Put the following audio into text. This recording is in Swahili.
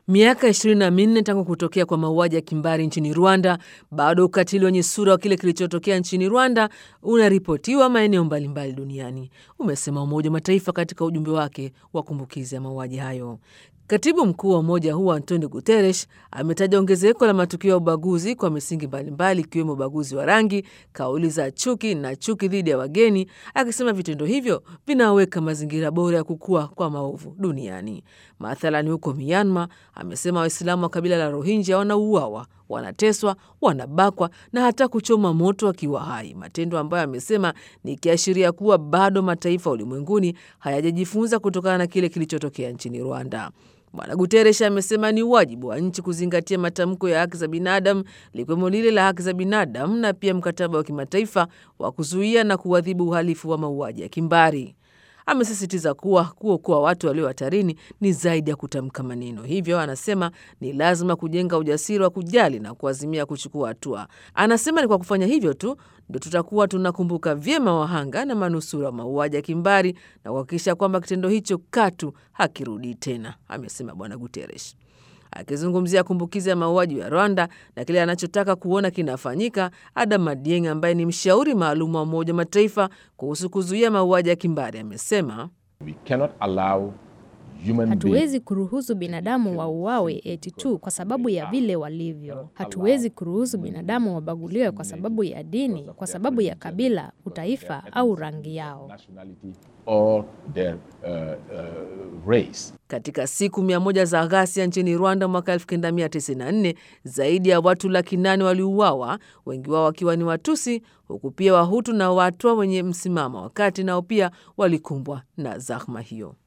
Miaka ishirini na minne tangu kutokea kwa mauaji ya kimbari nchini Rwanda, bado ukatili wenye sura wa kile kilichotokea nchini Rwanda unaripotiwa maeneo mbalimbali duniani, umesema Umoja wa Mataifa katika ujumbe wake wa kumbukizi ya mauaji hayo. Katibu mkuu wa umoja huo Antonio Guterres ametaja ongezeko la matukio ya ubaguzi kwa misingi mbalimbali ikiwemo ubaguzi wa rangi, kauli za chuki na chuki dhidi ya wageni, akisema vitendo hivyo vinaweka mazingira bora ya kukua kwa maovu duniani. Mathalani huko Myanmar, amesema Waislamu wa kabila la Rohingya wanauawa, wanateswa, wanabakwa na hata kuchoma moto wakiwa hai, matendo ambayo amesema ni kiashiria kuwa bado mataifa ulimwenguni hayajajifunza kutokana na kile kilichotokea nchini Rwanda. Bwana Guteresh amesema ni wajibu wa nchi kuzingatia matamko ya haki za binadamu likiwemo lile la haki za binadamu na pia mkataba wa kimataifa wa kuzuia na kuadhibu uhalifu wa mauaji ya kimbari. Amesisitiza kuwa kuokoa watu walio hatarini ni zaidi ya kutamka maneno. Hivyo anasema ni lazima kujenga ujasiri wa kujali na kuazimia kuchukua hatua. Anasema ni kwa kufanya hivyo tu ndio tutakuwa tunakumbuka vyema wahanga na manusura wa mauaji ya kimbari na kuhakikisha kwamba kitendo hicho katu hakirudi tena, amesema Bwana Guterres. Akizungumzia kumbukizi ya mauaji ya Rwanda na kile anachotaka kuona kinafanyika, Adam Madieng ambaye ni mshauri maalum wa Umoja wa Mataifa kuhusu kuzuia mauaji ya kimbari amesema Hatuwezi kuruhusu binadamu wauawe eti tu kwa sababu ya vile walivyo. Hatuwezi kuruhusu binadamu wabaguliwe kwa sababu ya dini, kwa sababu ya kabila, utaifa au rangi yao. Or their, uh, uh, race. Katika siku mia moja za ghasia nchini Rwanda mwaka 1994 zaidi ya watu laki nane waliuawa, wengi wao wakiwa ni Watusi, huku pia Wahutu na Watwa wenye msimamo wa kati nao pia walikumbwa na zahma hiyo.